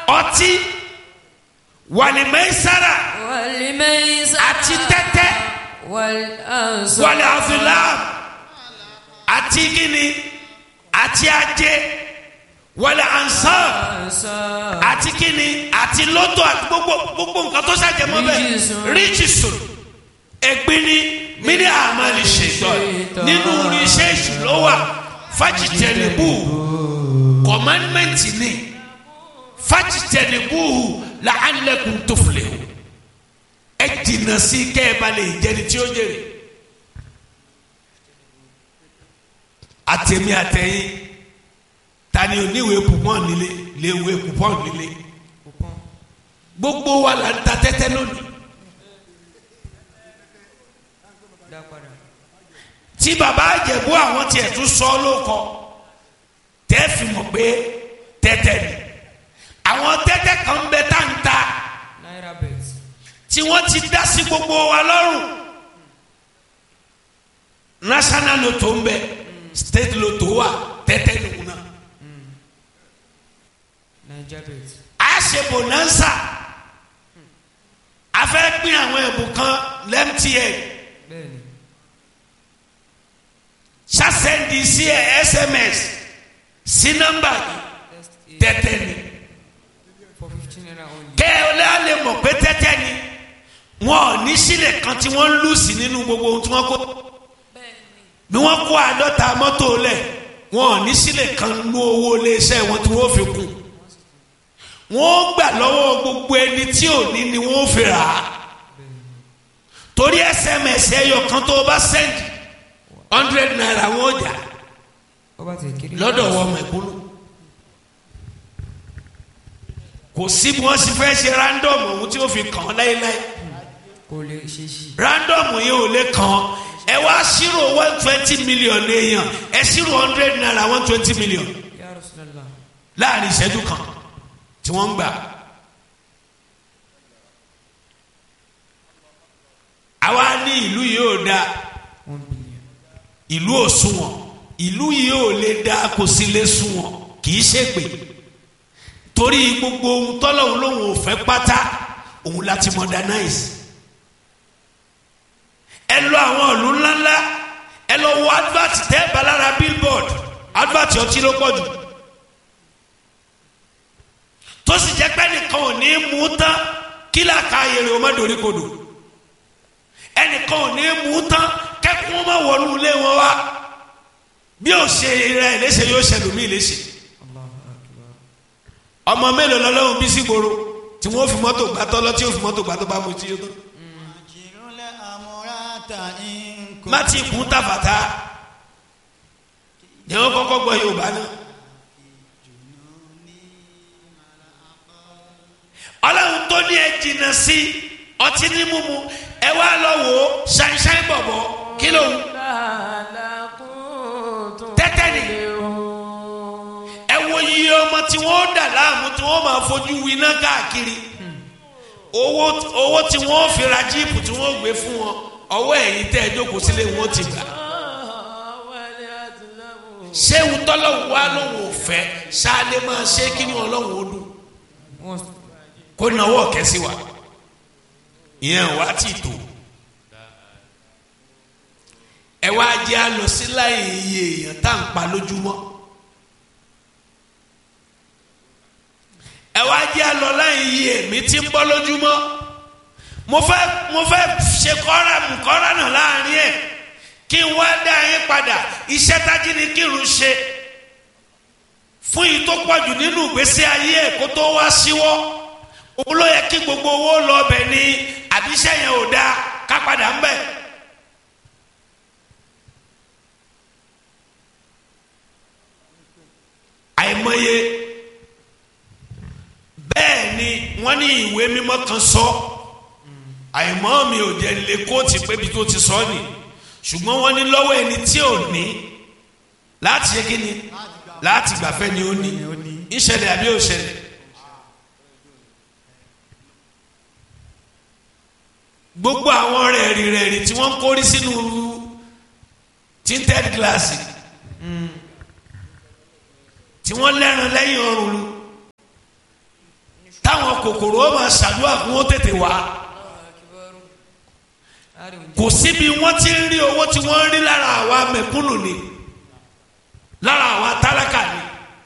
ọtí wàlìmẹ́sára والميسر àti tẹ́tẹ́ والأنصار wàlẹ̀ azulam àti gíní àti ajé wàlẹ̀ ansar àti kíni àti lọ́tò àti gbogbo gbogbo nǹkan tó ṣàjẹmọ́ bẹ́ẹ̀ Ríjìsùn. ríjìsùn ẹ̀gbin ni mídí àmàlì ṣètò nínú iṣẹ́ ìṣúná wà fájìtẹ̀lẹ́bù kọ̀mánmẹ́ǹtì ni fájìtẹ̀lẹ́bù làálẹ̀kùn tó filẹ̀ o ẹ jìnnà sí kẹ́ ẹ bá lè jẹni tí ó jèrè àtẹ̀mí àtẹ̀yìn tani oníwèé pupọ́n nílé léwèé pupọ́n nílé gbogbo wa la ń ta tẹ́tẹ́ lónìí dá padà. tí baba àjẹ̀bú àwọn tiẹ̀ tún sọ ọ́ ló kọ tẹ́ fi mọ̀ pé tẹ́tẹ́ ni àwọn tẹ́tẹ́ kan bẹ tá ń ta náírà bet. tí wọ́n ti dá sí gbogbo wa lọ́rùn national lotto ń bẹ state lotto wà tẹ́tẹ́ nìkún náà naija bet. a ṣe bonanza a fẹ́ pín àwọn ẹ̀bùn kan lẹ́mtn bẹ́ẹ̀ni. ṣàṣẹ́ndì sí ẹ sms sí nọ́mbà yìí tẹ́tẹ́ ni for fifteen naira only. kẹ́ ẹ lé alẹ́ mọ̀ pé tẹ́tẹ́ ni wọn ò ní sílẹ̀ kan tí wọ́n ń lù sí nínú gbogbo ohun tí wọ́n kó bí wọ́n kó àádọ́ta mọ́tò lẹ̀ wọn ò ní sílẹ̀ kan nú owó iléeṣẹ́ wọn tí wọ́n fi kù wọ́n gbà lọ́wọ́ gbogbo ẹni tí ò ní ni wọ́n fi rà á torí sms ẹyọ kan tó o bá send hundred naira wọn ò jà ó bá ti kiri. lọ́dọ̀ wọ ọmọ ìkúlù kò sí bí wọ́n sì fẹ́ ṣe random ohun tí ó fi kàn án láéláé kò lè ṣe sí. random yìí ò lè kàn án ẹ wá ṣírò one twenty million èèyàn ẹ ṣírò hundred naira one twenty million ya Rasulullah. láàrin ìṣẹ́jú kan tí wọ́n ń gbà. àwa ní ìlú yìí ò dáa one billion. ìlú ò sunwọ̀n ìlú yìí ò lè dáa kò sí lè sunwọ̀n kì í ṣègbè torí gbogbo ohun tọ́lọ́hún lòun ò fẹ́ pátá òun láti modernize ẹ lọ àwọn ìlú ńláńlá ẹ lọ wo advert tẹ́ balára billboard advert ọtí ló pọ̀ jù tó sì jẹ́ pé nìkan ò ní mú tán kí làkà ayèrè o má dorí kodò ẹnìkan ò ní mú tán kẹ́kọ̀ọ́ má wọnú ilé wọn wá bí ó ṣe rẹ̀ léṣe yóò ṣe lómi léṣe Allahu akbar. ọmọ mélòó lọ́lọ́run bí sígboro tí wọ́n fi mọ́tò gbàtọ́ lọ tí ó fi mọ́tò gbàtọ́ bá mu tí ó tán Jìrúlẹ̀ àmúratà ń má ti kún tàfàtà ni wọ́n kọ́kọ́ gbọ́ Yorùbá náà ọlọ́run tó ní ẹ jìnnà sí ọtí ní mímu ẹ wá lọ wò ó ṣáínṣáín bọ̀bọ̀ kí ló ń tẹ́tẹ́ ni ẹ wo iye ọmọ tí wọ́n dà láàmú tí wọ́n máa fojú winá káàkiri owó owó tí wọ́n fi ra jíìpù tí wọ́n gbé fún wọn ọwọ́ ẹ̀yìn tẹ́ ẹ jókòó sílé wọn ti gbà ṣé ń tọ́lọ́wọ́ wa lóun ò fẹ́ ṣáálé máa ṣe kí ni ọlọ́run ó dùn wọ́n kó náwó ọ̀kẹ́ sí wa ìyẹn wá ti tó ẹ wá jẹ́ àlọ́ sí láì iye èèyàn tá à ń pa lójúmọ́ ẹ wá jẹ́ àlọ́ láì iye èmi tí ń bọ́ lójúmọ́ mo fẹ́ mo fẹ́ ṣe kọ́ra mú kọ́ra náà láàrin ẹ̀ kí n wá dá yín padà iṣẹ́ tájí ni kírun ṣe fún yìí tó pọ̀jù nínú ìgbésí ayé ẹ̀ kó tó wá síwọ́ òun ló yẹ kí gbogbo owó lọ bẹ̀ ni àbíṣẹ́ yẹn ò dáa ká padà ń bẹ̀. àìmọye bẹ́ẹ̀ ni wọ́n ní ìwé mímọ́ kan sọ àìmọ́ mi ò jẹ́ lè kóòtù pé bí tó ti sọ ni ṣùgbọ́n wọ́n ní lọ́wọ́ ẹni tí ò ní láti ṣe kí ni láti gbàfẹ́ ni ó ní ìṣẹ̀lẹ̀ àbí òṣẹ̀lẹ̀. gbogbo àwọn rẹ̀rì rẹ̀rì tí wọ́n ń kórí sínú tinted glass tí wọ́n lẹ́ran lẹ́yìn ọrùn lu kòkòrò ó máa ṣàdúrà kí wọ́n tètè wá kò síbi wọ́n ti ń rí owó tí wọ́n ń rí lára àwa mẹ̀kúnnù ni lára àwa tálákà ni.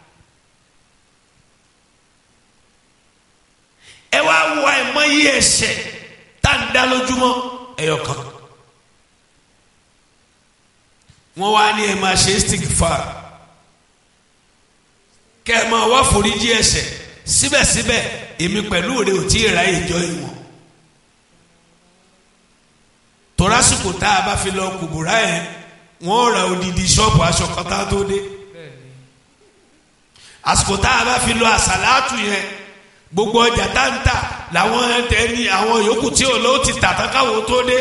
ẹ wá wo àìmọye ẹ̀ṣẹ̀ tá à ń dá lójúmọ́ ẹyọ kan wọ́n wá ní ẹ máa ṣe istighfar kẹ ẹ máa wá foríjì ẹ̀ṣẹ̀ síbẹ̀síbẹ̀ èmi pẹ̀lú rẹ ò tí ì ra ìjọ ìwọ̀n torásìkò tá a bá fi lọ kùbùrà yẹn wọ́n ra odidi ṣọ́ọ̀bù aṣọ kan tá a tó dé àsìkò tá a bá fi lọ àsàlátù yẹn gbogbo ọjà tá ń tà làwọn ẹni àwọn yòókù tí ò lọ ti tà tán káwọn tó dé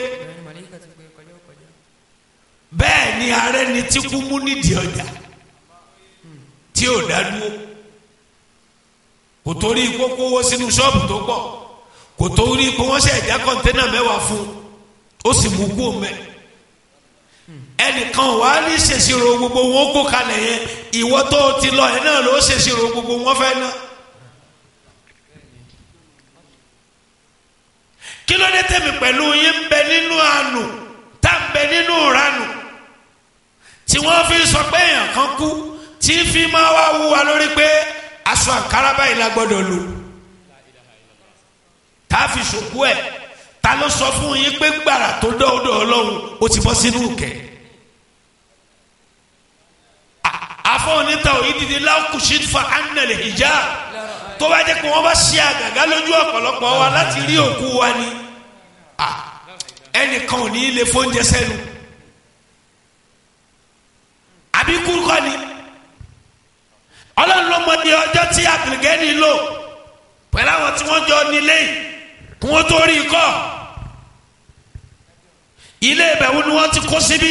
bẹ́ẹ̀ ni ààrẹ ni tí kú mú nídìí ọjà tí ò dá dúró kò torí kókó owó sínú ṣọ́ọ̀bù tó pọ̀ kò torí kó wọ́n ṣe ẹ̀já kọ́ńténà mẹ́wàá fún un ó sì mú kú mẹ́ ẹnìkan wà á ní ṣèṣirò gbogbo wọn kó kalẹ̀ yẹn ìwọ tó o ti lọ ẹ̀ náà ló ṣèṣirò gbogbo wọn fẹ́ náà. kí ló dé tẹ̀mí pẹ̀lú yín ń bẹ nínú àánú tá ń bẹ nínú ìranù tí wọ́n fi sọ pé èèyàn kan kú tí fi máa wá wú wa lórí pé aṣọ àǹkárá báyìí la gbọ́dọ̀ lò tá a fi ṣòkú ẹ̀ ta ló sọ fún yín pé gbàrà tó dọ́ọ̀dọ̀ ọlọ́run ó ti bọ́ sínú kẹ̀ àfọwọ́nìta òyìn dídí lákùsí fa anàlẹ̀ ìjà tó bá jẹ́ pé wọ́n bá ṣe àgàgà lójú ọ̀pọ̀lọpọ̀ wa láti rí òkú wa ni ẹnìkan ò ní í lè fóúnjẹ sẹ́nu àbí kúrúkọ ni ọlọ́run ló mọ ní ọjọ́ tí àgbègẹ́ni lò pẹ̀lú àwọn tí wọ́n jọ nílé yìí kí wọ́n tó rí i kọ́ ilé ìbẹ̀wò ni wọ́n ti kó síbí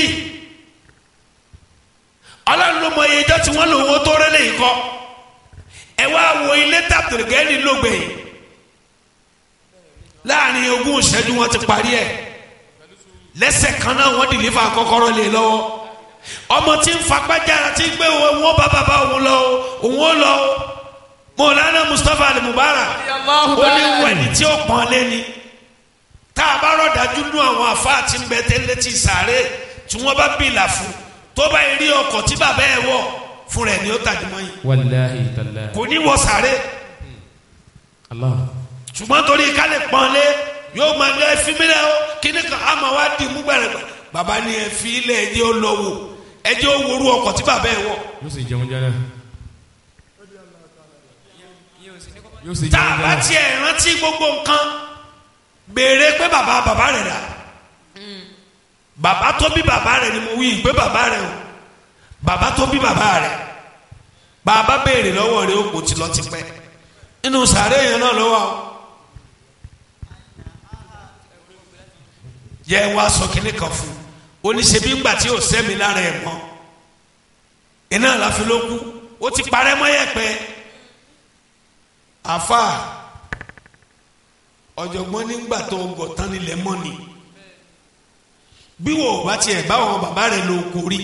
ọlọ́run ló mọ iye ọjọ́ tí wọ́n lò wọ́n tó rẹ́lẹ̀ yìí kọ́ ẹ wá wo ilé tàbùrùgẹ́ni lògbè yìí láàrin ogún ìṣẹ́jú wọn ti parí ẹ̀ lẹ́sẹ̀ kan náà wọ́n dìlífà kọ́kọ́rọ́ lé lọ́wọ́ ọmọ tí ń fagbájára tí ń gbé wọn bá bàbá òun lọ òun ó lọ mọ̀lánà Mustapha al-Mubarak ó ní wẹ̀ni tí ó pọ́n lé ni tá a bá rọ̀ dájú nú àwọn àfáà tí ń bẹ tẹ́lẹ̀ tí sàárè tí wọ́n bá bìlà fún tó bá rí ọkọ̀ tí bàbá ẹ̀ wọ̀ fún rẹ̀ ni ó tàjú mọ́ yìí wàláhi tàláhi. kò ní wọ sàárè Allah. ṣùgbọ́n torí ká lè pọ́n lé yóò máa lé ẹfí mílẹ̀ o kíní kan á máa wá dì mú gbẹ̀rẹ̀ bàbá ni ẹfí ilẹ̀ ẹjẹ́ ó lọ wò ẹjẹ́ ó worú ọkọ̀ tí bàbá ẹ̀ wọ̀ yóò sì jẹun jẹ náà. yóò sì tá a jẹun jẹ bá náà. tiẹ̀ rántí gbogbo nǹkan béèrè pé bàbá bàbá rẹ̀ rà bàbá tó bí bàbá rẹ̀ ni mo wí pé bàbá rẹ̀ o bàbá tó bí bàbá rẹ̀ bàbá béèrè lọ́wọ́ rẹ̀ ó kò ti lọ ti pẹ́ nínú sàárè yẹn náà lọ́wọ́ o yẹ wá sọ kínní kan fún un oníṣẹ́bí ńgbà tí ò sẹ́mi lára ẹ̀ mọ́ iná láfi ló kú ó ti parẹ́ mọ́ yẹ̀pẹ̀ àfa ọ̀jọ̀gbọ́n nígbà tó gọ̀ tán nílẹ̀ mọ́ ni bí wò ó bá tiẹ̀ bá àwọn bàbá rẹ̀ lò kó rí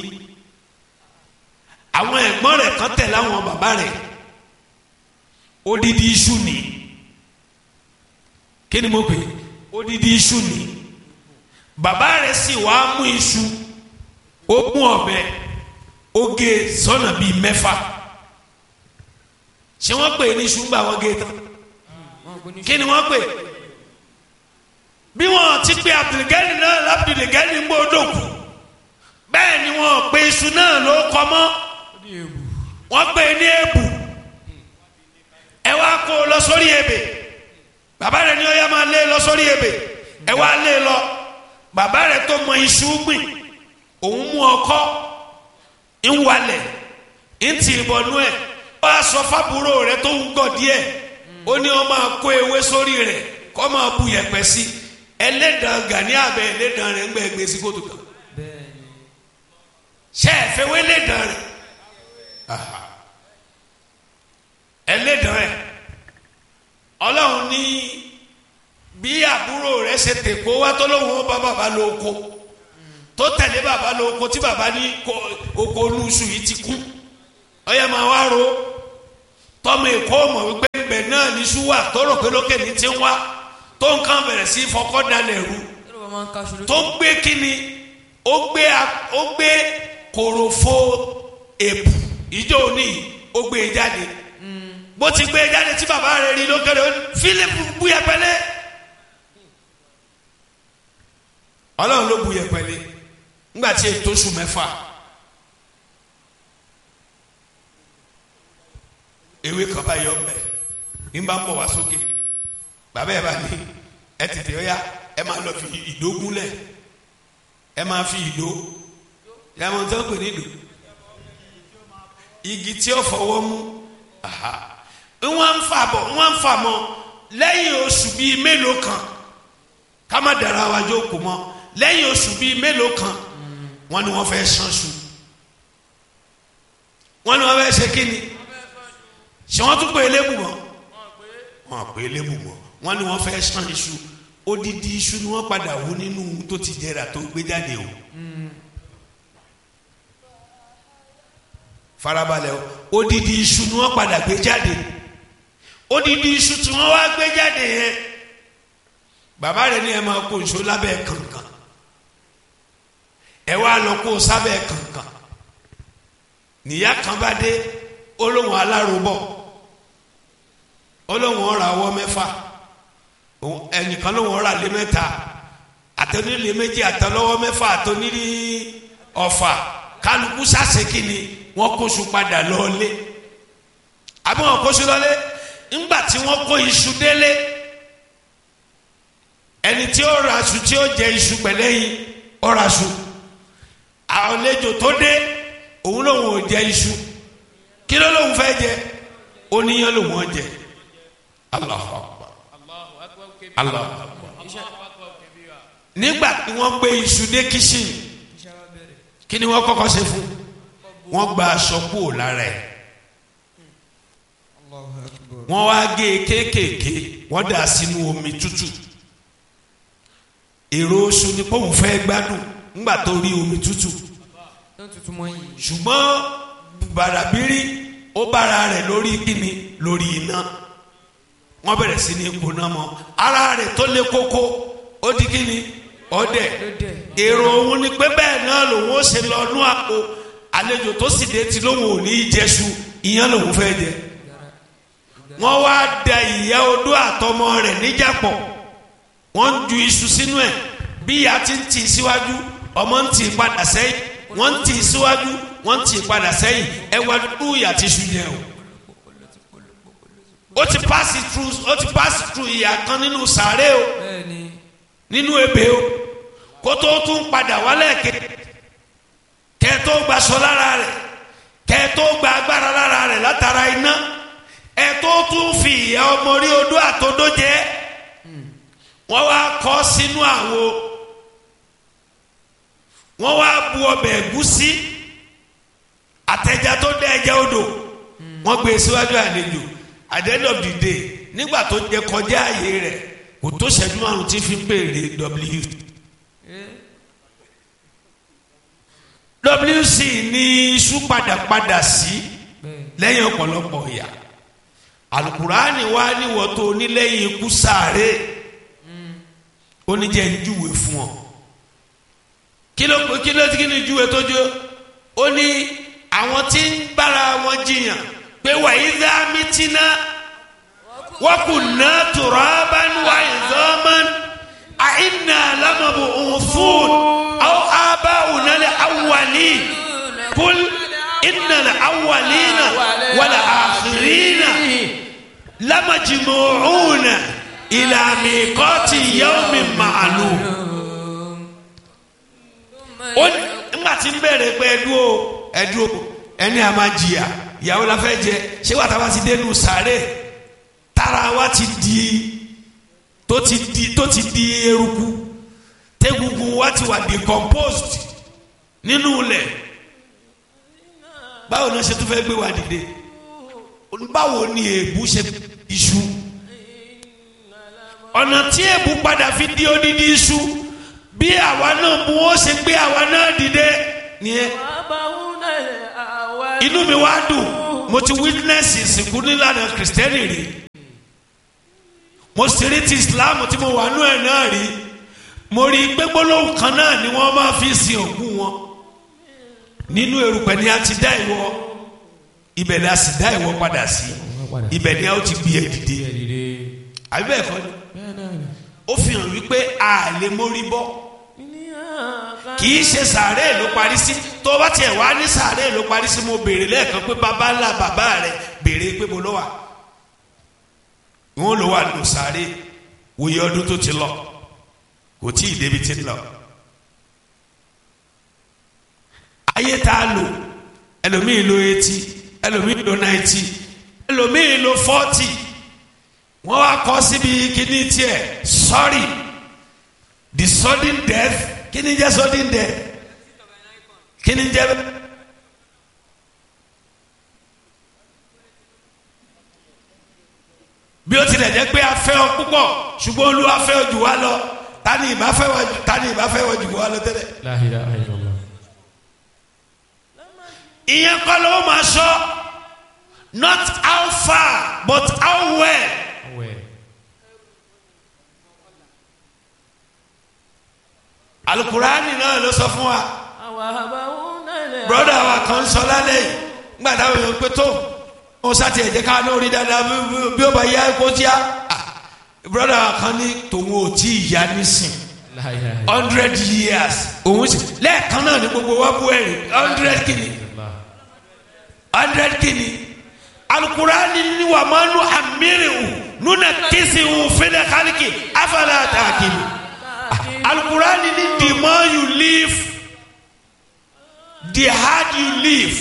àwọn ẹ̀gbọ́n rẹ̀ kan tẹ̀ láwọn bàbá rẹ̀ odidi iṣu ni kí ni mo pè é odidi iṣu ni bàbá rẹ̀ sì wá mú iṣu ó mú ọ̀bẹ ó gé sọ́nà bíi mẹ́fà ṣé wọ́n pè é ní iṣu ńgbà wọ́n gé tán kí ni wọ́n pè é bí wọ́n ti pe abdulgani náà labdulgani ń gbọ́dọ̀ kù bẹ́ẹ̀ ni wọ́n pe iṣu náà ló kọ́ mọ́ wọ́n pè é ní èbù ẹ wá kó o lọ sórí ebè bàbá rẹ̀ ni ó yá máa lé lọ sórí ebè ẹ wá lé lọ bàbá rẹ̀ tó mọ iṣu gbìn òun mú ọkọ́ ń walẹ̀ ń tì í bọnú ẹ̀ ó wá sọ fábúrò rẹ̀ tó ń gọ̀ díẹ̀ ó ní ó máa kó ewé sórí rẹ̀ kó máa bu yẹ̀pẹ̀ sí ẹlẹ́dàn gani abẹ ẹlẹ́dàn rẹ̀ ń gbẹ gbé sí kótó kan ṣe é fẹ́ wé ẹlẹ́dàn rẹ̀ ẹlẹ́dàn rẹ̀ ọlọ́run ní bí àbúrò rẹ̀ ṣe tèkó wá tó lóun ó bá bàbá lọ oko tó tẹ̀lé bàbá lọ oko tí bàbá ní ko- oko olúṣù yìí ti kú ọyẹ máa wá ro tọmọ èkó mọ̀ wípé ń bẹ náà ní ṣúwà tó rò pé lókè ní ti ń wá tó nǹkan bẹ̀rẹ̀ sí fọkọ́ dalẹ̀ rú Kí ló bá máa ń kaṣu lójú? tó gbé kíni ó gbé a- ó gbé kòròfo èpù ìjọ òní ó gbé e jáde bó ti gbé e jáde tí bàbá rẹ̀ rí lókèrè ó ní, Fílípù bú yẹpẹlẹ Ọlọ́run ló bu yẹpẹlẹ ńgbà tí ètò oṣù mẹ́fà ewé kan bá yọ ọbẹ ní bá ń bọ̀ wá sókè bàbá ẹ bá ní ẹ tètè ọyá ẹ máa lọ fi ìdó gúnlẹ̀ ẹ máa fi ìdó yàmọ̀ tó ń pè ní ìdó igi tí ó fọwọ́ mú aha wọ́n ń fà bọ̀ wọ́n ń fà mọ́ lẹ́yìn oṣù bíi mélòó kan ká má dara wa jókòó mọ́ lẹ́yìn oṣù bíi mélòó kan wọ́n ní wọ́n fẹ́ ṣánṣu wọ́n ní wọ́n fẹ́ ṣe kíni ṣé wọ́n tún pè é lébù mọ́ wọ́n pè é lébù mọ́ wọ́n ní wọ́n fẹ́ ṣán iṣu odidi iṣu ni wọ́n padà wú nínú tó ti jẹrà tó gbé jáde o. farabalẹ̀ o odidi iṣu ni wọ́n padà gbé jáde odidi iṣu tí wọ́n wá gbé jáde yẹn bàbá rẹ̀ ní ẹ máa kó iṣu lábẹ́ kànkan ẹ wá lọ kó sábẹ́ kànkan níyà kan bá dé olóhùn alárobọ̀ olóhùn ọ̀rọ̀ àwọ̀ mẹ́fà òun- ẹnìkan lóhùn ọ̀rọ̀ àlẹ́ mẹ́ta àtẹnulẹ méjì àtẹlọ́wọ́ mẹ́fà àtẹnulẹ ọ̀fà kálukú sàṣekínni wọ́n kóṣù padà lọ́ọ́lé àbí wọ́n kóṣù lọ́lé ńgbà tí wọ́n kó iṣu délé ẹni tí ó ra aṣù tí ó jẹ iṣu pẹ̀lẹ́yìn ó ra aṣù àlejò tó dé òun lòun ò jẹ iṣu kí ló lòun fẹ́ jẹ oníyan lòun ò jẹ Allahu Akbar Allahu Akbar nígbà tí wọ́n gbé iṣu dé kíṣìn kí ni wọ́n kọ́kọ́ ṣe fún wọ́n gba aṣọ kúrò lára ẹ̀ wọ́n wá gé e kéékèèké wọ́n dà sínú omi tútù èrò oṣù ni pọ́ùn fẹ́ gbádùn ńgbà tó rí omi tútù Tó tutù mọ́ yìí. ṣùgbọ́n bàràbírí ó bára rẹ̀ lórí kíni lórí iná wọ́n bẹ̀rẹ̀ sí ní gbóná mọ́ ara rẹ̀ tó lé kókó ó di kíni ọdẹ Lódẹ̀. èrò òun ni pé bẹ́ẹ̀ náà lòun ó ṣe lọ nú àpò àlejò tó sì dé tí lóun ò ní í jẹṣu ìyẹn lòun fẹ́ jẹ wọ́n wá da ìyá odó àtọmọ rẹ̀ níjàpọ̀ wọ́n ń ju iṣu sínú ẹ̀ bí ìyá ti ń tì í síwájú ọmọ ń tì í padà sẹ́yìn wọ́n ń tì í síwájú wọ́n ń tì í padà sẹ́yìn ẹ wá dúdú ìyá ti ṣu yẹn o. ó ti pass through ó ti pass through ìyá kan nínú sàárè o Bẹ́ẹ̀ni. nínú ebè o kó tó tún padà wálẹ̀ ké kẹ́ tó gbaṣọ lára rẹ̀ kẹ́ tó gba agbára lára rẹ̀ látara iná ẹ tó tún fi ìyá ọmọ rí odó àtodó jẹ wọ́n wá kọ́ sínú àwo wọ́n wá bu ọbẹ̀ ẹ̀gúsí àtẹja tó dé ẹja odò wọ́n gbé e síwájú àlejò at the end of the day nígbà tó jẹ kọjá àyè rẹ̀ kò tó ṣẹ́jú márùn tí fi ń pèrè w wc ní iṣu padàpadà sí lẹ́yìn ọ̀pọ̀lọpọ̀ ìyà alukurani wa níwọ̀ tó onílẹ̀yìn ikú sáré oníjẹ́ ń júwe fún ọ kí ló kí ló kí ni júwe tó jó ó ní àwọn tí ń bára wọn jiyàn pé wàyí dá mítínà wọ́n kù ná turaban wa idhaman àìnà lámàbò òfún àwọn abáwùnà lè awwalin kul inna lè awwalina wal akhirina lamajmu'una ila miqati yawmin ma'lum ó ní nígbà tí ń bẹ̀rẹ̀ pé ẹdúró ẹdúró ẹni a máa jìyà ìyàwó la fẹ́ jẹ ṣé wàá táwa ti dénú sàárè tára wa ti di tó ti di tó ti di eruku tẹ́gungun wa ti wà decomposed nínú ilẹ̀ báwo ni wọ́n ṣe tún fẹ́ gbé wa dìde báwo ni èébú ṣe iṣu ọ̀nà tí èébú padà fi di odidi iṣu bí àwa náà mú ó ṣe gbé àwa náà dìde nìyẹn inú mi wá dùn mo ti witness ìsìnkú nílànà kìrìsìtẹ́nì rí mo sì rí ti islam tí mo wà nú ẹ̀ náà rí mo rí i pé gbólóhùn kan náà ni wọ́n máa fi sin òkú wọn nínú erùpẹ̀ ni a ti dá ìwọ ibẹ̀ ni a sì dá ìwọ padà sí ibẹ̀ ni a ó ti gbé ẹ dìde àbí bẹ́ẹ̀ kọ́ ni ó fi hàn wípé a lè mórí bọ́ kì í ṣe sàárè ló parí sí tó bá tiẹ̀ wá ní sàárè ló parí sí mo béèrè lẹ́ẹ̀kan pé bàbá ńlá bàbá rẹ̀ béèrè pé mo lọ wà wọn lọ wà nù sàárè wòye ọdún tó ti lọ kò tí ì débi ti lọ ayé tá a lò ẹlòmíì lo eighty ẹlòmíì lo ninety ẹlòmíì lo forty wọ́n wá kọ́ síbi kíní tiẹ̀ sorry the sudden death kíní jẹ́ sudden death kíní jẹ́ bẹ́ẹ̀. bí ó tilẹ̀ jẹ́ pé a fẹ́ ọ púpọ̀ ṣùgbọ́n olúwa fẹ́ ọ jù wá lọ tani ìbá fẹ́ wọ jù tani ìbá fẹ́ wọ jù wá lọ tẹ́lẹ̀. La ilaha illallah. ìyẹn kọ́ ló máa sọ not how far but how well. Awẹ́. alukurani náà ló sọ fún wa Àwa àbáwò náà lè. broda wa kan sọ lálẹ́ yìí nígbà táwọn èèyàn pé tó wọn sá tiẹ̀ jẹ́ ká lórí dáadáa bí- bí- bí ó bá yá kó tíá broda wa kan ní tòun ò tí ì yá nísìn La ilaha illallah. hundred years òun sì lẹ́ẹ̀kan náà ní gbogbo wa bú ẹ̀rìn hundred kìíní hundred kìíní alukurani ni wà máa nu amirihu nuna kisihu fẹlẹ kálíkì afẹlẹ àtàkìlì alukurani ni the more you live the hard you live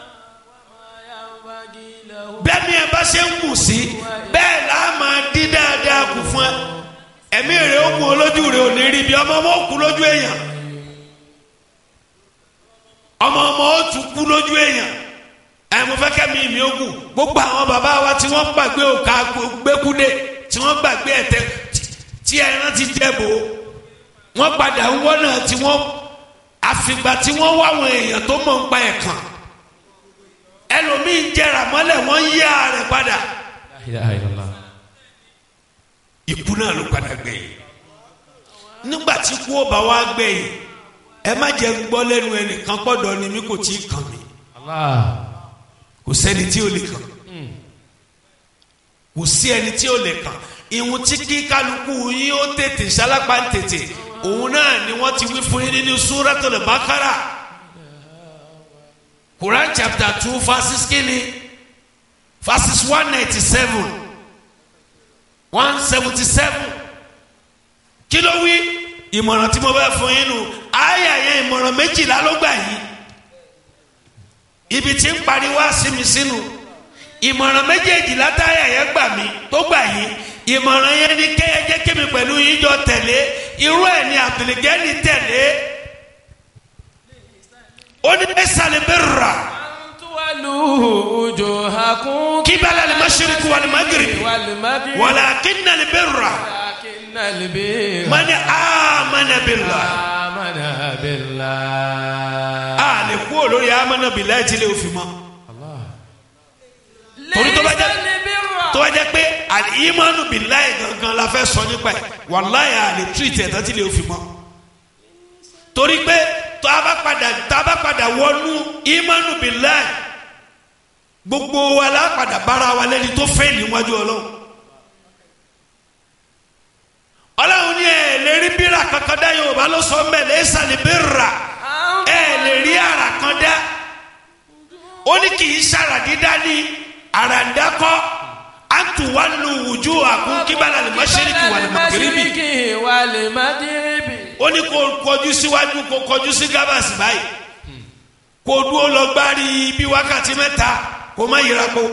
bẹ́ẹ̀ ni ẹ bá ṣe ń kù sí bẹ́ẹ̀ là á máa dín dáadáa kù fún ẹ ẹ̀mí rẹ̀ ó kù olójú rẹ̀ ò ní rí bí ọmọ ọmọ ó kú lójú èèyàn ọmọ ọmọ ó tún kú lójú èèyàn ẹ mo fẹ́ kẹ́mi mi ó kù gbogbo àwọn bàbá wa tí wọ́n gbàgbé òkà gbẹ́kúdé tí wọ́n gbàgbé ẹ̀tẹ́ tí ẹran ti jẹ́ bò ó wọ́n padà ń wọ́nà tí wọ́n àfìgbà tí wọ́n wá àwọn èèyàn tó mọ̀ ń pa ẹ̀kan ẹlòmíín jẹrà mọ́lẹ̀ wọ́n yí ààrẹ padà La ilaha illallah. ikú náà ló padà gbẹ̀yìn nígbà tí kú ó bá wá gbẹ̀yìn ẹ má jẹ́ ń gbọ́ lẹ́nu ẹnìkan pọ̀dọ̀ ni mi kò tí ì kàn mí Allah. kò sẹ́ni tí ò lè kàn kò sí ẹni tí ò lè kàn ìhun tí kí kálukú yín ó tètè sálápá ń tètè òun náà ni wọ́n ti wí fún yín nínú Suratul Baqara Quran chapter two verses kínní verses one ninety seven one seventy seven kí ló wí ìmọ̀ràn tí mo bá fún yín nù ayé àyẹ̀ ìmọ̀ràn méjìlá ló gbà yín ibi tí ń parí wá sí mi sínú ìmọ̀ràn méjèèjì látàrí ẹ̀yẹ́ gbà mí tó gbà yín ìmọ̀ràn yẹn ni kéye jẹ́ kémi pẹ̀lú yín jọ tẹ̀lé irú ẹ̀ ni àbìlẹ̀gẹ́ni tẹ̀lé ó ní ẹ̀sàlẹ̀ bẹ́ẹ̀ rà Tuwalu wujuhakum kíbalà lè má ṣeré kú wà lè má gèrè wal maghrib. wàlà kínà lè bẹ́ẹ̀ rà Walakinnal birra mani amana billah amana billah. a lè kú olórí amana billah tí lè fi mọ́ torí tó bá jẹ́ Laysal birra. tó bá jẹ́ pé al-imanu billahi gangan la fẹ́ sọ nípa ẹ̀ wàláyé a lè tírìtì ẹ̀ tán tí lè fi mọ́ torí pé tó a bá padà tó a bá padà wọnú imanu billahi gbogbo wa la padà bára wa lẹ́ni tó fẹ́ níwájú ọlọ́run ọlọ́run ní ẹ̀ lè rí bírà kankan dá yorùbá ló sọ mẹ́ laysa al-birra ẹ̀ lè rí ara kan dá ó ní kì í sára dídá ní àràǹdákọ́ àtúwálù wùjú àkún kíbálà lè má ṣẹ́ríkì wà lè má kérébì Mashriqi wal maghribi. ó ní kó kọjú síwájú kó kọjú sí gábàsì báyìí kó dúró lọ gbárí bí wákàtí mẹ́ta kó má yíra po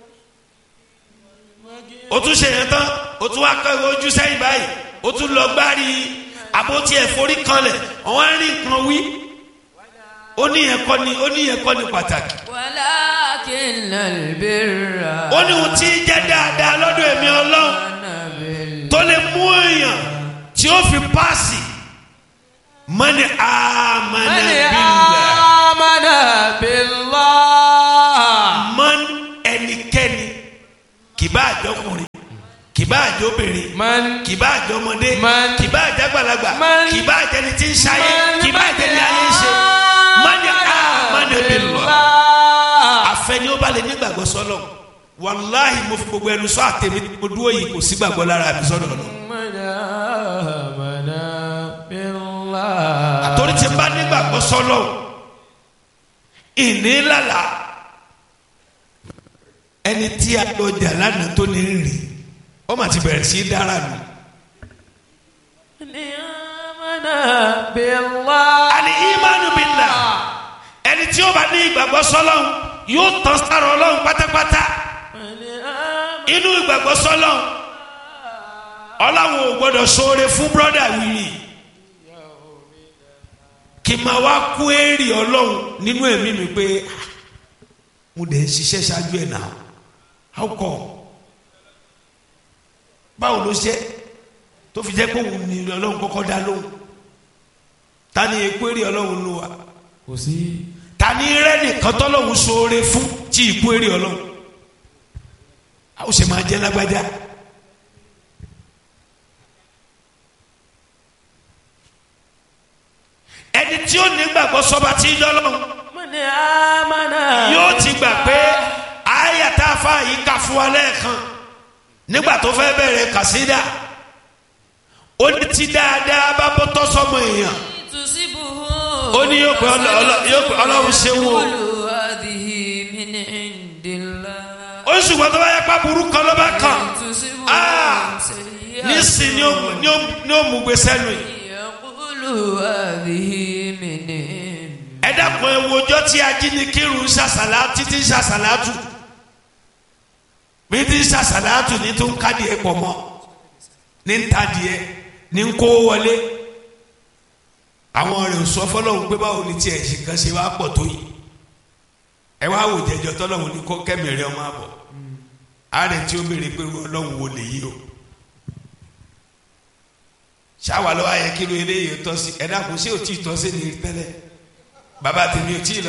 ó tún ṣe yẹn tán ó tún wá kọ́ ojú sẹ́yìn báyìí ó tún lọ gbárí àbótí ẹ̀fọ́rí kanlẹ̀ ọ̀wọ́n á rí nǹkan wí ó ní yẹn kọ́ ni ó ní yẹn kọ́ ni pàtàkì Walakinnal birra ó ní ohun tí ń jẹ́ dáadáa lọ́dọ̀ èmi ọlọ́run amana billah. tó lè mú èèyàn tí ó fi paasi mani amana Man billah amana billah. man ẹnikẹ́ni kì bá àjọkùnrin kì kì bá àjọ obìnrin من kì bá àjọ ọmọdé Man. kì bá àjọ àgbàlagbà Man. kì bá àjẹni tí ń ṣayé kì bá àjẹni ayé ń ṣe mani amana billah àfẹni ó bá lè nígbàgbọ́ sọ́lọ̀ wàláhì mo fi gbogbo ẹnu sọ àtẹ̀mí mo dúró yìí kò sí gbàgbọ́ lára àbí sọ́dọ̀ lọ. من آمن بالله àtòrí ti bá nígbàgbọ́ sọ́lọ̀ ìní lálà ẹni tí a lọ jà lánàá tó ní rìn ó mà ti bẹ̀rẹ̀ sí í dára nù. من آمن بالله àní ìmánu bìlà ẹni tí ó bá ní ìgbàgbọ́ sọ́lọ̀ yóò tán sára ọlọ́run pátápátá من آمن inú ìgbàgbọ́ sọ́lọ̀ ọlọ́run ò gbọ́dọ̀ ṣoore fún brọ́dà wìrì kì máa wá kú èrè ọlọ́run nínú ẹ̀mí mi pé "Ah, mo dẹ̀ ń ṣiṣẹ́ ṣáájú ẹ̀ náà how come báwo ló ṣe tó fi jẹ́ pé òun ni ọlọ́run kọ́kọ́ dá lóhùn ta ni èkó èrè ọlọ́run ló wà kò sí ta ni rẹ́ nìkan tọ́lọ́run ṣoore fún tí ìkú èrè ọlọ́run a ó ṣe máa jẹ́ lágbájá. ẹni tí ó ní gbàgbọ́ sọba tí ń dọ́lọ́run من آمن yóò ti gbà pé àyà tá a fa yìí kà fún wa lẹ́ẹ̀kan nígbà tó fẹ́ bẹ̀rẹ̀ kàsídà ó ní ti dáadáa bá bọ́ tọ́ sọmọ èèyàn ó ní yóò pé ọlọ- ọlọ- yóò pé ọlọ́run ṣe wò هذه من عند الله ó ní ṣùgbọ́n tó bá yẹ pa burú kan ló bá kàn تصبهم Ah! سيئة nísìn ni ó mú- ni ó- ni ó mú gbé sẹ́nu yìí يقول هذه من عند ẹ dákun ẹ wo ọjọ́ tí ajínigbìrún ń ṣàṣàlá títí ń ṣàṣàlátù bí tí ń ṣàṣàlátù ní tó ń kádìẹ pọ̀ mọ́ ní ń tadìẹ ní ń kó wọlé àwọn rẹ̀ ò sọ fọlọ́hún pé báwo ni tiẹ̀ ṣe kan ṣe wá pọ̀ tó yìí ẹ wá wò jẹjọ tọ́lọ́hún ní kó kẹ́mìrì ọmọ àbọ̀ ààrẹ tí ó béèrè pé irú ọlọ́hún wo lè yí o ṣáwa lọ́wọ́ ayẹ kí ló eléyìí tọ́ sí ẹ dákun ṣé ò tí ì tọ́ sí ni tẹ́lẹ̀ bàbá tèmi ò tí ì lọ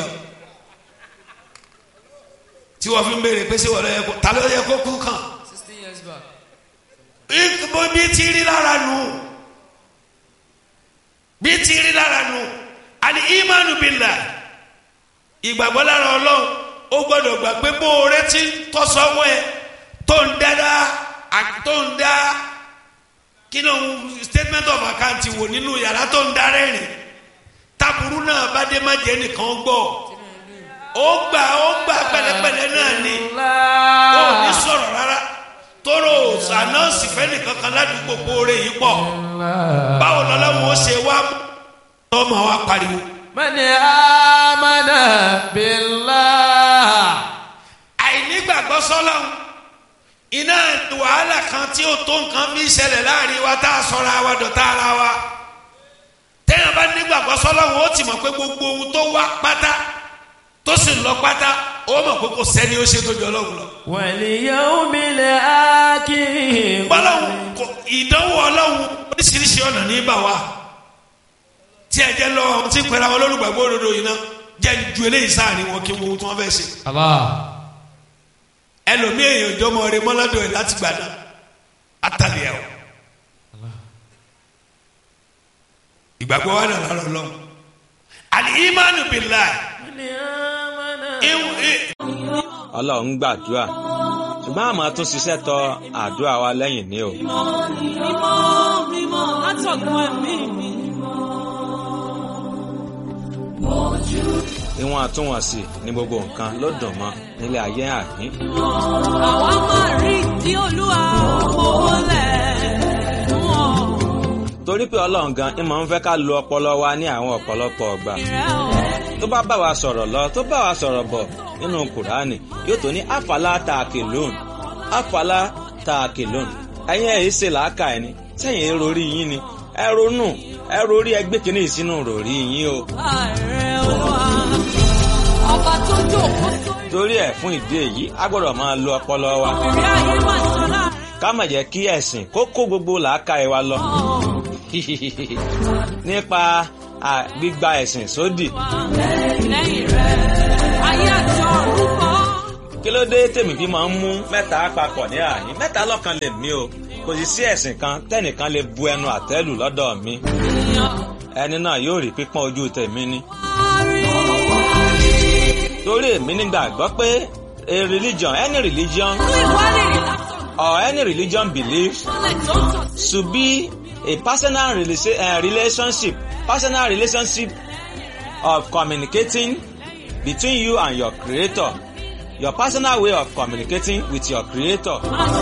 tí wọ́n fi ń béèrè pé ṣé wọ́n lọ yẹ kó ta ló yẹ kó kú kàn sixteen years back. ìgbò bí ti rí lára nù bí ti rí lára nù àní ìmánu bìlà ìgbàgbọ́ lára ọlọ́run ó gbọ́dọ̀ gbà pé bó o retí tọ́sọ́wọ́ ẹ tó ń dáadáa à- tó ń dá kí ló ń statement of account wò nínú yàrá tó ń dá rẹ́rìn taburu náà bá dé má jẹ́ nìkan gbọ́ ó gbà ó gbà pẹ̀lẹ́pẹ̀lẹ́ náà ni ó ní sọ̀rọ̀ rárá tóró ànáǹsì fẹ́ni kankan ládùúgbò kóore yìí pọ̀ báwo lọ́lọ́run ó ṣe wá tọ́mọ wa pariwo. من آمن بالله àìnígbàgbọ́ sọ́lọ́run iná wàhálà kan tí ó tó nǹkan fi ṣẹlẹ̀ láàrin wa tá a sọra wa dọ̀tá ara wa tẹ́yìn bá nígbàgbọ́ sọ́lọ́run ó ti mọ̀ pé gbogbo ohun tó wá pátá tó sì lọ pátá ó mọ̀ pé kò sẹ́ni ó ṣe tó jọ ọlọ́run lọ. واليوم الآخر bọ́lọ́hún kò ìdánwò ọlọ́hún oríṣiríṣi ọ̀nà ní bà wá tí ẹ jẹ́ lọ́wọ́ tí ń pẹ́ra wọn lólùgbàgbọ́ òdodo yìí náà jẹ́ ju eléyìí sáàrin wọn kí wọ́n ohun tí wọ́n fẹ́ ṣe الله ẹlòmíì èèyàn ìjọmọ rẹ mọ́ládọ̀ ẹ̀ láti gbà náà àtàlẹ́ ẹ̀ o ìgbàgbọ́ wa nà lọ́rọ̀ lọ́wọ́ àlì ìmánu bìlá من آمن ọlọ́run gbàdúrà ṣùgbọ́n àmọ́ tún ṣiṣẹ́ tọ àdúrà wa lẹ́yìn ní o. mímọ́ mímọ́ látọ̀gbọ́n ẹ̀mí mi. ìwọ̀n àtúnwọ̀nsì ní gbogbo nǹkan ló dùn mọ́ nílé ayé àní. àwa máa rí tí olúwa owó lẹ̀ wọ́n. torí pé ọlọ́run gan ìmọ̀ ń fẹ́ ká lo ọpọlọ wa ní àwọn ọ̀pọ̀lọpọ̀ ọgbà. ìrẹ́ o. tó bá bá wa sọ̀rọ̀ lọ tó bá wa sọ̀rọ̀ bọ̀ nínú kùránì yóò tó ní àfàlà tààkìlóòn àfàlà tààkìlóòn ẹ̀yin ẹ̀ ṣe làákà ẹni sẹ́yìn ẹ̀ rorí yín ni ẹ ronú ẹ rorí ẹgbẹ́ kìíní ìsínú rorí yín o. ààrẹ olúwa ọba tó jókòó sórí torí ẹ̀ fún ìdí èyí a gbọ́dọ̀ máa lo ọpọlọ wa ìrẹ́ ayé máa sọ́lá. ká má jẹ́ kí ẹ̀sìn kó kó gbogbo làákà ẹ̀ wa lọ nípa à, gbígba ẹ̀sìn sódì. lẹ́yìn rẹ̀ ayé àti ọ̀run kọ́. kí ló dé tèmi fi máa ń mú mẹ́ta papọ̀ ní àyín mẹ́ta lọ́kan lè mí o kò sì sí ẹ̀sìn kan tẹ́nìkan lè bu ẹnu àtẹ́lù lọ́dọ̀ mi ẹni náà yóò rí pípọ́n ojú tèmi ni torí èmi nígbàgbọ́ pé a religion any religion or any religion belief should be a personal relation, uh, relationship personal relationship of communicating between you and your creator your personal way of communicating with your creator.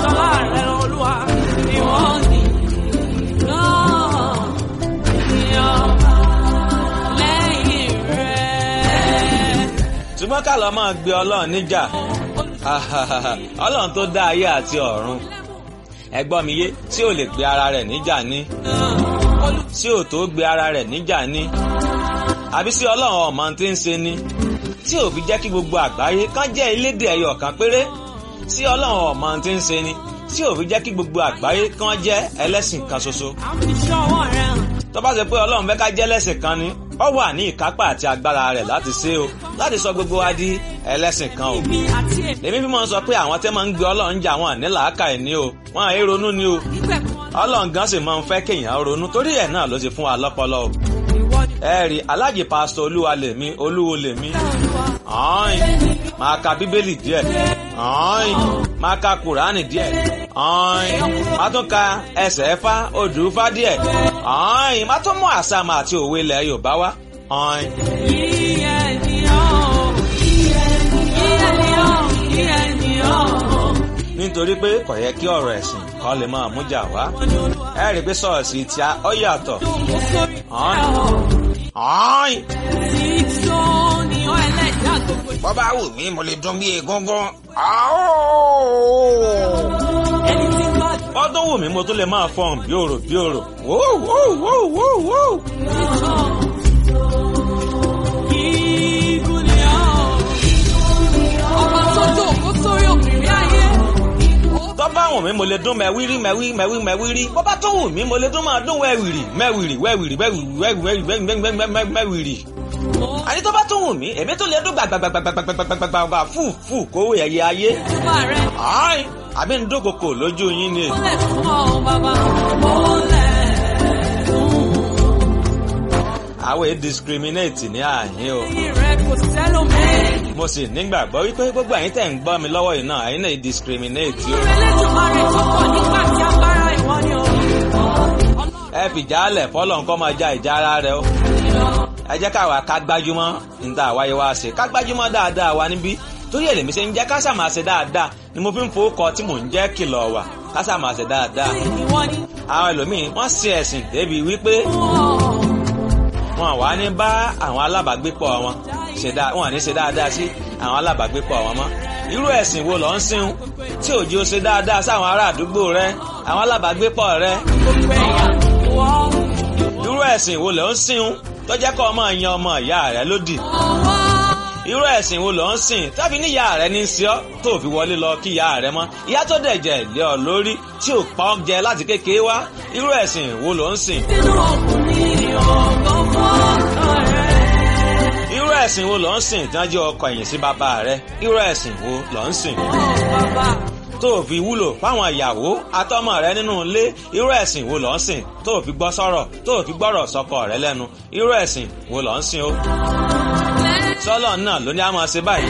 ṣùgbọ́n ká lọ máa gbé ọlọ́run níjà ọlọ́run tó dá ayé àti ọ̀run ẹgbọ́n mi yé tí ò lè gbé ara rẹ̀ níjà ní tí ò tó gbé ara rẹ̀ níjà ní àbí sí ọlọ́run ọmọ tí ń ṣe ni tí ò fi jẹ́ kí gbogbo àgbáyé kán jẹ́ elédè ẹyọ kan péré tí ọlọ́run ọmọ tí ń ṣe ni tí ò fi jẹ́ kí gbogbo àgbáyé kán jẹ́ ẹlẹ́sìn kan ṣoṣo tó bá ṣe pé ọlọ́run fẹ́ ká jẹ́ ẹlẹ́sìn kan ni ó wà ní ìkápá àti agbára rẹ̀ láti ṣe o láti sọ gbogbo wa di ẹlẹ́sìn kan o. èmi fi máa ń sọ pé àwọn tẹ́ máa ń gbé ọlọ́run jà wọn ní làákàyè ni o wọn àì ronú ni o ọlọ́run gan sì máa ń fẹ́ kéèyàn ronú torí ẹ̀ náà ló ti fún wa lọ́pọlọ o. ẹ rí alájì pásítọ̀ olúwa lèmi olúwo lèmi ọ̀hún máa ka bíbélì díẹ̀ ọ̀hún máa ka kùránì díẹ̀ ọ̀hún máa tún ka ẹsẹ̀ ẹ̀fá odù fá díẹ̀ ọ̀hún máa tún mú àsàmà àti òwe ilẹ̀ yorùbá wá ọ̀hún. nítorí pé kò yẹ kí ọ̀rọ̀ ẹ̀sìn kan lè máa mújà wá ẹ rí i pé ṣọ́ọ̀ṣì tí a ó yàtọ̀ ọ̀hún. bọ́ bá wù mí mo lè dún bí egungun. ọdún wù mí mo tún lè máa fọhùn bí òrò bí òrò. Ọba tó jókòó sórí òkìrí ayé. tó bá wù mí mo lè dún mẹ́wírí mẹ́wí mẹ́wí mẹ́wírí bó bá tó wù mí mo lè dún máa dún wẹ́wìrì mẹ́wìrì wẹ́wìrì wẹ́wìrì mẹ́wìrì. àní tó bá tó wù mí èmi tó lè dún gbàgbàgbàgbàgbàgbàgbàgbà fù fù kówó ẹ̀yẹ ayé. Ọba rẹ̀ Ai, àbí ń dókòkò lójú yín ni. mọ́lẹ̀ fún ọ bàbá. Mọ́lẹ̀ àwọn èyí discriminate ní àyín o. rẹ̀ kò sẹ́lòmí. mo sì nígbàgbọ́ wípé gbogbo àyín tẹ̀ ń gbọ́ mi lọ́wọ́ yìí náà àyín náà discriminate o. Elédùmarè tó pọ̀ nígbà tí agbára ìwọ ni o. ẹ fìjà alẹ̀ fọlọ́ nǹkan máa ja ìjà ara rẹ o. ẹ jẹ́ káwa ká gbájúmọ́ níta àwáyé wa ṣe ká gbájúmọ́ dáadáa wa níbí torí èlèmi ṣe ń jẹ́ ká sàmà ṣe dáadáa ni mo fi ń fowókọ tí mò ń jẹ́ kìlọ̀ wà ká sàmà ṣe dáadáa. Ìwọ ni. àwọn ẹlòmíín wọ́n ṣe ẹ̀sìn débi wípé wọn wà ní bá àwọn alábàágbépọ̀ wọn ṣe dáa wọn ní ṣe dáadáa sí àwọn alábàágbépọ̀ wọn mọ́ irú ẹ̀sìn wo ló ń sìn tí òjì ó ṣe dáadáa sáwọn ará àdúgbò rẹ àwọn alábàágbépọ̀ rẹ Gbogbo ẹ̀yà ìwọ. irú ẹ̀sìn wo ló ń sìn tó jẹ́ kó ọmọ yan ọmọ ìyá rẹ lódì Ọwọ́. irú ẹ̀sìn wo ló ń sìn tàbí ní ìyá rẹ ní í ṣe ọ́ tó fi wọlé lọ kí ìyá rẹ mọ́ ìyá tó dẹ̀jẹ̀ lé ọ lórí tí ò pa ọ́ jẹ láti kékeré wá irú ẹ̀sìn wo ló ń sìn Sínú ọkùnrin ọ̀gọ́ fọ́ọ̀kan rẹ̀. irú ẹ̀sìn wo ló ń sìn tí wọ́n jẹ́ ọkọ ẹ̀yìn sí bàbá rẹ irú ẹ̀sìn wo ló ń sìn Ọ̀ bàbá. tó o fi wúlò fáwọn ìyàwó àtọmọ rẹ nínú ilé irú ẹ̀sìn wo ló ń sìn tó o fi gbọ́ sọ̀rọ̀ tó o fi gbọ́rọ̀ sọkọ rẹ lẹ́nu irú ẹ̀sìn wo ló ń sìn o sọ́lọ̀ náà ló ní a máa ṣe báyìí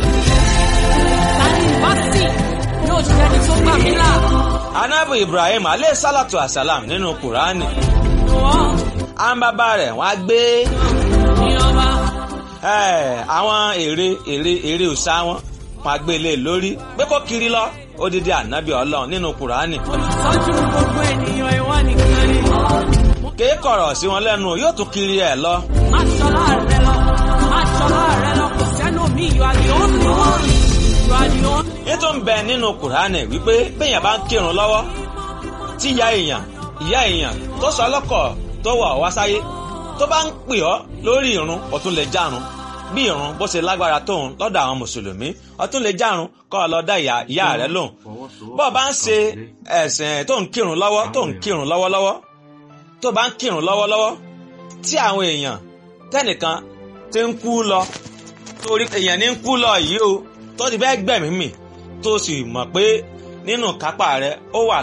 Tani bá sì yóò ṣẹ́ni tó gbà mí là. anabu ibrahim alẹ́ sálàtù àsálàm nínú kùránì Wọ́n àwọn bàbá rẹ̀ wọ́n á gbé ní ọba. ẹ̀, àwọn ère ère ère òsà wọn wọ́n á gbé lé lórí pé kó kiri lọ odidi anabi ọlọ́run nínú kùránì Olùtọ́jú gbogbo ènìyàn ìwọ nìkan ni. kéé kọ̀rọ̀ sí wọn lẹ́nu yóò tún kiri ẹ̀ lọ Má ṣọlá rẹ lọ. Má ṣọlá rẹ lọ. Kò sẹ́nu mi. You are the only one. You are the only ètò ń bẹ nínú kùránì wípé béèyàn bá ń kírun lọ́wọ́ tí ìyá èèyàn ìyá èèyàn tó sọ ọlọ́kọ̀ tó wọ̀ wá sáyé tó bá ń pè ọ́ lórí ìrun ó tún lè járun bí ìrun bó ṣe lágbára tóun lọ́dọ̀ àwọn mùsùlùmí ó tún lè járun kọ́ ọ lọ dá ìyá ìyá rẹ lóhùn bó o bá ń ṣe ẹ̀sìn tó ń kírun lọ́wọ́ tó ń kírun lọ́wọ́lọ́wọ́ tó bá ń kírun lọ́wọ́lọ́wọ́ tí àwọn èèyàn tẹ́nìkan ti ń kú lọ torí èèyàn ní ń kú lọ yìí o tó ti fẹ́ gbẹ̀mí mì tó sì mọ̀ pé nínú kápá rẹ ó wà